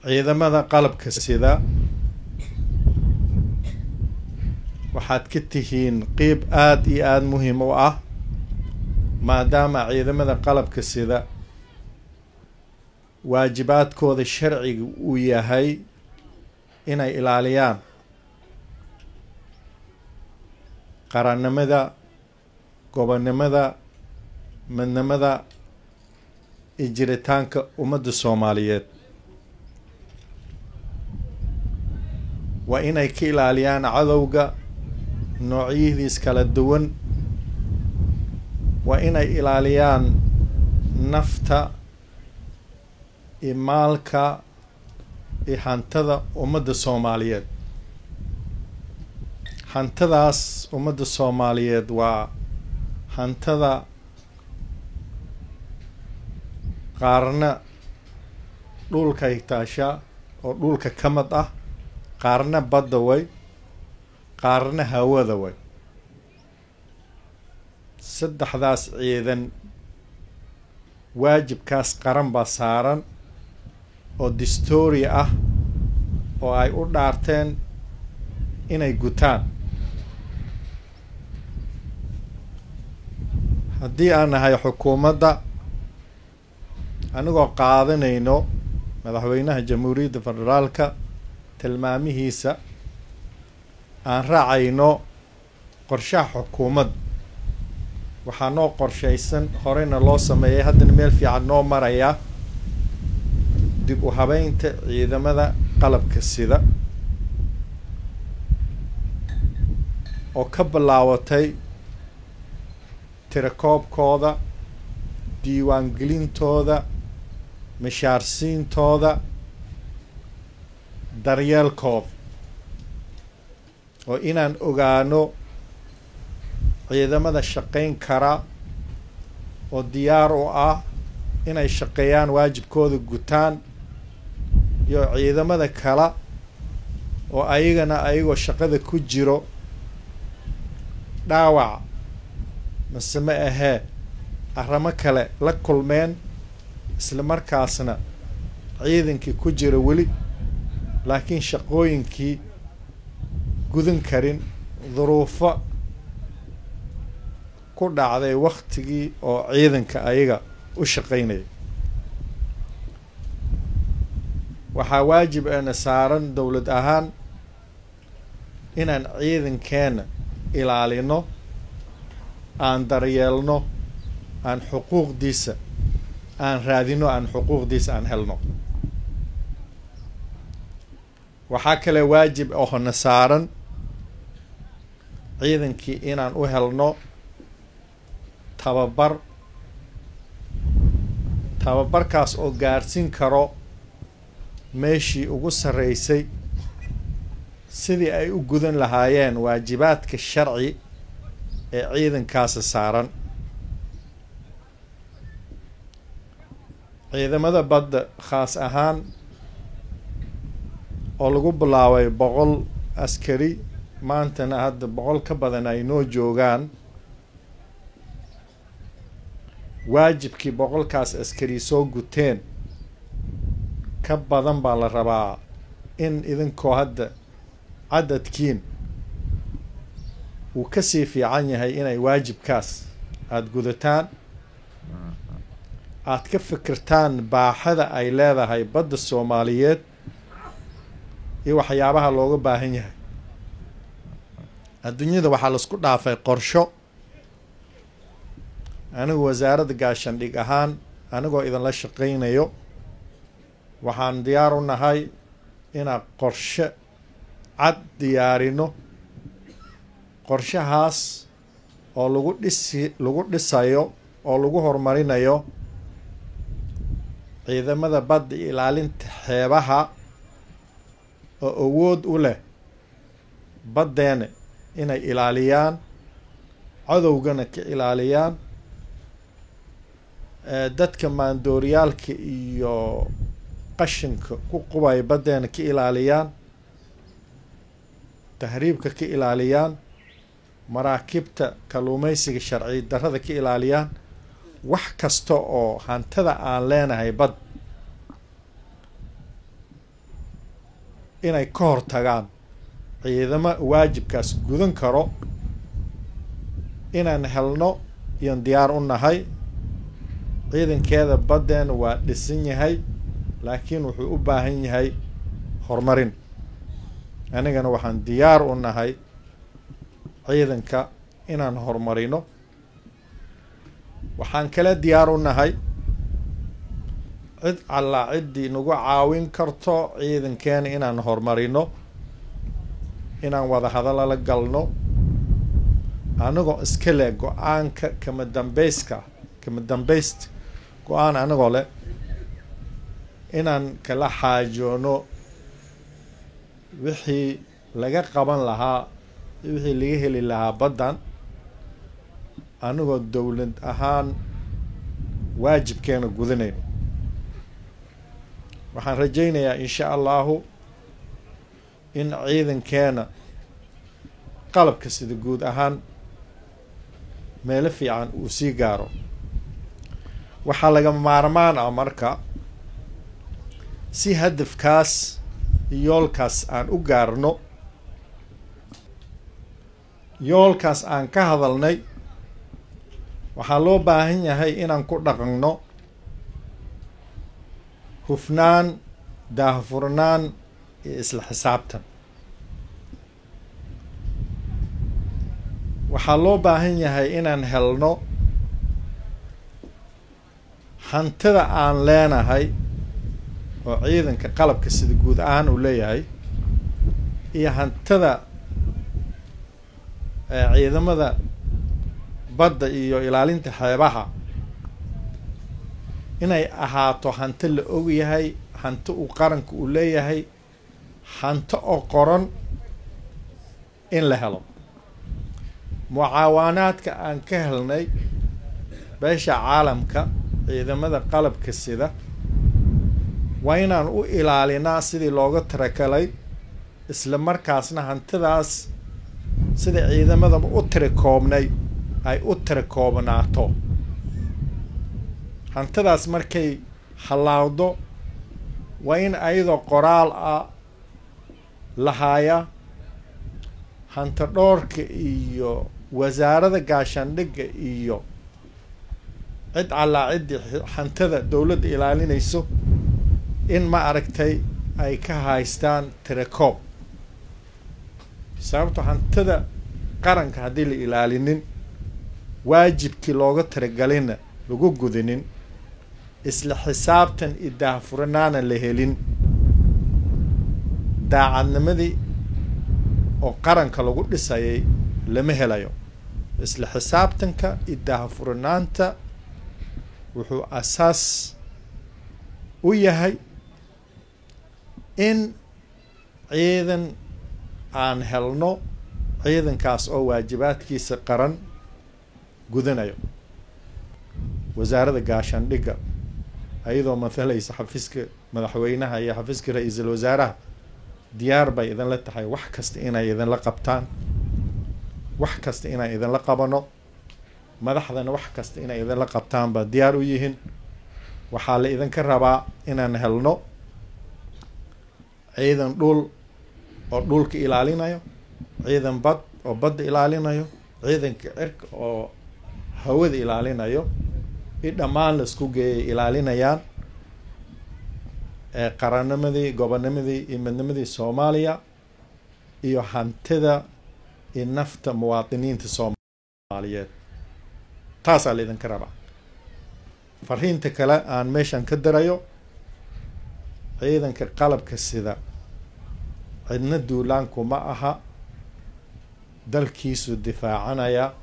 ciidamada qalabka sida waxaad ka tihiin qeyb aada iyo aada muhiim u ah maadaama ciidamada qalabka sida waajibaadkooda sharciga uu yahay inay ilaaliyaan qarannimada gobonnimada midnimada iyo jiritaanka ummadda soomaaliyeed waa inay ka ilaaliyaan cadowga noocyadiis kala duwan waa inay ilaaliyaan nafta iyo maalka iyo hantada ummadda soomaaliyeed hantadaas ummadda soomaaliyeed waa hantada qaarna dhulkay taashaa oo dhulka ka mid ah qaarna badda way qaarna hawada way saddexdaas ciidan waajibkaas qaran baa saaran oo distoori ah oo ay u dhaarteen inay gutaan haddii aan nahay xukuumadda anigoo qaadanayno madaxweynaha jamhuuriyadda federaalka tilmaamihiisa aan raacayno qorshaha xukuumad waxaa noo qorshaysan horeyna loo sameeyay haddana meel fiican noo maraya dib u habeynta ciidamada qalabka sida oo ka bilaawatay tirakoobkooda diiwaangelintooda mishaarsiintooda daryeelkooda oo inaan ogaano ciidamada shaqayn kara oo diyaar u ah inay shaqeeyaan waajibkooda gutaan iyo ciidamada kale oo ayagana ayagoo shaqada ku jiro dhaawac mase ma ahee arrimo kale la kulmeen isla markaasna ciidankii ku jira weli laakiin shaqooyinkii gudan karin duruufo ku dhacday waktigii oo ciidanka ayaga u shaqaynaya waxaa waajib eena saaran dowlad ahaan inaan ciidankeena ilaalino aan daryeelno aan xuquuqdiisa aan raadino aan xuquuqdiisa aan helno waxaa kale waajib ohona saaran ciidankii inaan u helno tababar tababarkaas oo gaarhsin karo meeshii ugu sarreysay sidii ay u gudan lahaayeen waajibaadka sharci ee ciidankaasi saaran ciidamada badda khaas ahaan oo lagu bilaabay boqol askari maantana hadda boqol ka badan ay noo joogaan waajibkii boqolkaas askari soo guteen ka badan baa la rabaa in idinkoo hadda cadadkiin wuu kasii fiican yahay inay waajibkaas aada gudataan aada ka fikirtaan baaxada ay leedahay badda soomaaliyeed iyo waxyaabaha looga baahan yahay adduunyada waxaa laisku dhaafay qorsho anigu wasaaradda gaashandhig ahaan anigoo idinla shaqaynayo waxaan diyaar u nahay inaan qorshe cad diyaarino qorshahaas oo lagu dhisi lagu dhisayo oo lagu horumarinayo ciidamada badda iyo ilaalinta xeebaha oo awood u leh baddeena inay ilaaliyaan cadowgana ka ilaaliyaan dadka maandooryaalka iyo qashinka ku qubaya baddeena ka ilaaliyaan tahriibka ka ilaaliyaan maraakiibta kalluumaysiga sharci darrada ka ilaaliyaan wax kasta oo hantada aan leenahay bad inay ka hortagaan ciidamo waajibkaas gudan karo inaan helno iyon diyaar u nahay ciidankeeda baddeena waa dhisan yahay laakiin wuxuu u baahan yahay horumarin anigana waxaan diyaar u nahay ciidanka inaan horumarino waxaan kale diyaar u nahay cid allaa ciddii nagu caawin karto ciidankeena inaan horumarino inaan wada hadalla la galno anagoo iska leh go-aanka kama dambeyska kama dambeysta go-aan anagoo leh inaan kala xaajoono wixii laga qaban lahaa wixii laga heli lahaa baddan anigoo dowlad ahaan waajibkeena gudanayno waxaan rajaynayaa insha allahu in ciidankeena qalabka sida guud ahaan meelo fiican uu sii gaaro waxaa laga maarmaan ah marka si hadafkaas yoolkaas aan u gaarno yoolkaas aan ka hadalnay waxaa loo baahan yahay inaan ku dhaqanno hufnaan daahfurnaan iyo isla xisaabtan waxaa loo baahan yahay inaan helno hantida aan leenahay oo ciidanka qalabka sida guud ahaan uu leeyahay iyo hantida ciidamada badda iyo ilaalinta xeebaha inay ahaato hanti la ogyahay hanti uu qaranka uu leeyahay hanti oo qoran in la helo mucaawaanaadka aan ka helnay beesha caalamka ciidamada qalabka sida waa inaan u ilaalinaa sidii looga tarakalay isla markaasna hantidaas sida ciidamadaba u tirakoobnay ay u tirakoobnaato hantidaas markay hallaawdo waa in ayadoo qoraal ah lahaaya hanti dhoorka iyo wasaarada gaashaandhigga iyo cid allaa ciddii hantida dowladda ilaalinayso in ma aragtay ay ka haystaan tirakoob sababto hantida qaranka haddii la ilaalinin waajibkii looga tiragalina lagu gudinin isla xisaabtan iyo daahfuranaana la helin daacadnimadii oo qaranka lagu dhisayay lama helayo isla xisaabtanka iyo daahfuranaanta wuxuu asaas u yahay in ciidan aan helno ciidankaas oo waajibaadkiisa qaran gudanayo wasaaradda gaashaandhigga ayadoo mathalaysa xafiiska madaxweynaha iyo xafiiska ra-iisul wasaaraha diyaar bay idinla tahay wax kasta inay idinla qabtaan wax kasta inaan idinla qabano madaxdana wax kasta inay idinla qabtaan baa diyaar u yihiin waxaa la idinka rabaa inaan helno ciidan dhul oo dhulka ilaalinayo ciidan bad oo badda ilaalinayo ciidanka cirka oo hawada ilaalinayo i dhammaan la isku geeyay ilaalinayaan ee qarannimadii gobonnimadii iyo midnimadii soomaaliya iyo hantida iyo nafta muwaadiniinta soomaaliyeed taasaa la idinka rabaa fariinta kale aan meeshan ka darayo ciidanka qalabka sida cidna duulaanku ma aha dalkiisu difaacanaya